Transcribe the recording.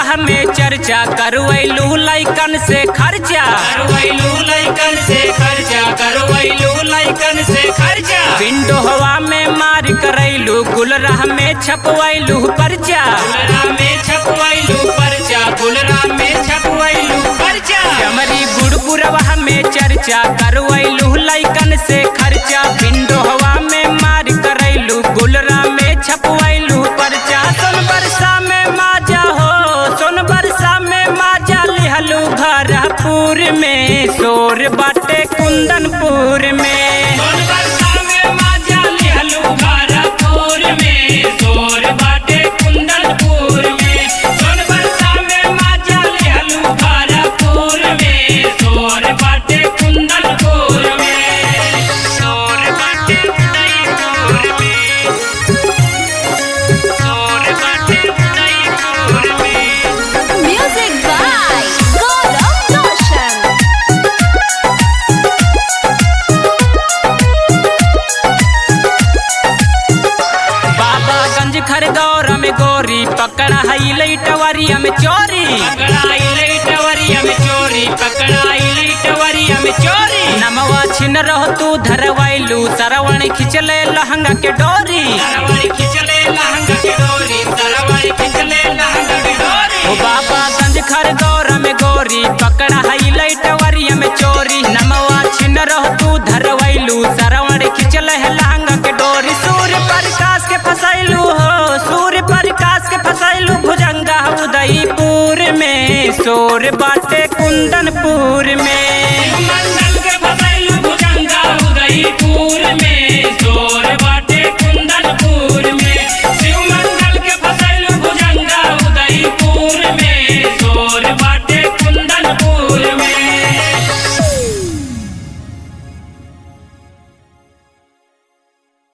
में चर्चा करवैलू लैकन से खर्चा करवैलू लैकन से खर्चा करवैलू लैकन से खर्चा विंडो हवा में मार करैलू गुलराह में छपवैलू पर्चा गुलरा में छपवैलू पर्चा गुलरा में छपवैलू पर्चा चमरी बुड़बुरवा में चर्चा करवैलू लैकन से खर्चा विंडो हवा में मार करैलू गुलरा में छपवैलू पर्चा सोन बरसा में माजा हो सोन बरसा में माजा लिहलू भरपूर में शोर बाटे कुंदनपुर में सोन बरसा में माजा लिहलू भारतपुर में सोर बाटे कुंदनपुर में सोन बरसा में माजा लिहलू भारतपुर में सोर बाटे कुंदनपुर में सोर बाटे कुंदनपुर में सोर बाटे कुंदनपुर में Music by Gaurav Roshan. Babaganj Khargone में गोरी पकड़ा हई लैटवरिया में चोरी पकड़ाई लैटवरिया में चोरी पकड़ाई लैटवरिया में चोरी नमवा छिन रहो तू धरवैलू सरवण खिचले लहंगा के डोरी सरवरी खिचले लहंगा के डोरी सरवरी खिचले लहंगा के डोरी ओ बाबागंज खरगौर में गोरी पकड़ा हई लैटवरिया में चोरी नमवा छिन रहो तू धरवैलू सरवण खिचले है लहंगा के डोरी सूर्य प्रकाश के फसैलू हो सूर्य प्रकाश के फसैलू भुजंगा उदयपुर में शोर बाटे कुंदनपुर में